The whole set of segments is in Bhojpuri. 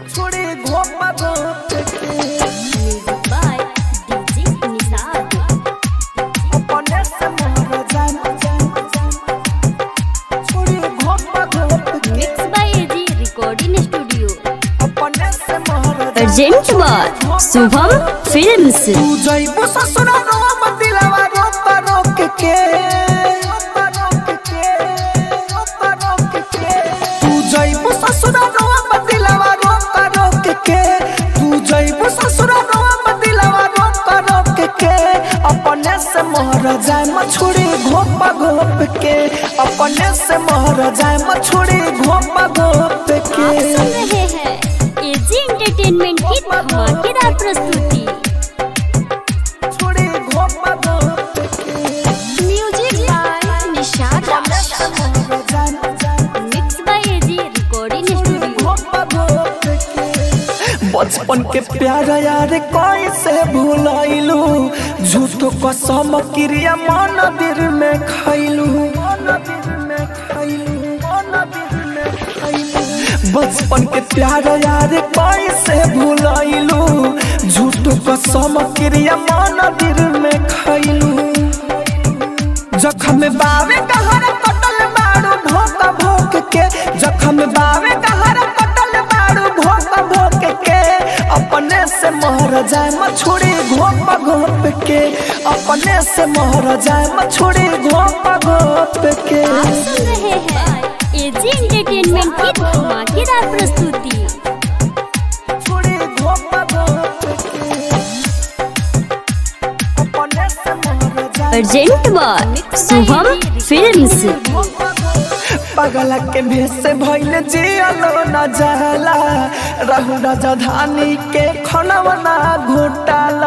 छोड़ी घोपा घोप के म्यूजिक बाय डीजे निषाद अपने से मोहर जान छोड़ी घोपा घोप के mix by AG recording studio अपने से मोहर अर्जेंट बार शुभम फिल्म्स तू जइबो ससुरा रोम दिलवा रोप रोक के रोप रोक के रोप रोक के तू जइबो ससुरा रोम दिलवा रोप रोक के तू जइबो ससुरा रोम दिलवा रोप रोक के अपने से मोहर जाए मछुड़ी घोप घोप के अपने से मोहर जाए मछुड़ी घोप घोप आप के सुन रहे हैं एजी एंटरटेनमेंट की धमाकेदार प्रस्तुति छुड़ी घोप घोप के music by Nishad mix by AG recording studio बचपन के प्यार यार कैसे भूलैलू झूठो कसम क्रिया मन दिल में खैलू बचपन के प्यार यार कैसे भूलैलू झूठो कसम क्रिया मन दिल में खैलू जखम बावे कहर कटल बाड़ू भोक भोक के जखम बावे कहर कटल बाड़ू भोक भोक के अपने से मोहर जाए मछुड़ी घोप घोप के अपने से मोहर जाए मछुड़ी घोप घोप के आप सुन रहे हैं एजी एंटरटेनमेंट की धमाकेदार प्रस्तुति छुड़ी घोप घोप के अपने से मोहर जाए अर्जेंट बार शुभम फिल्म्स पगला के भेष से भइल जियलो न जाला रहु राजधानी के खनवना घोटाला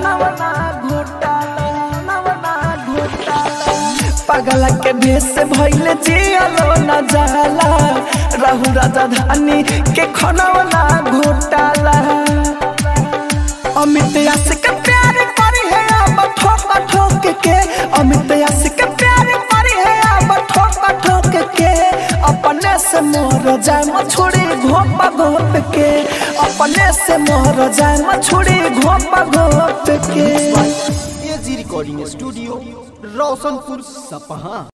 पगला के भेष से भइल जियलो न जाला रहु राजधानी के खनवना घोटाला अमित यश के प्यार करी है अब ठोक ठोक के अमित यश के प्यार करी है अब ठोक ठोक के अपने से मोर जाए मछुड़ी घोप घोप के अपने से मोर जाए मछुड़ी घोप घोप के एजी रिकॉर्डिंग स्टूडियो रोशनपुर सपहा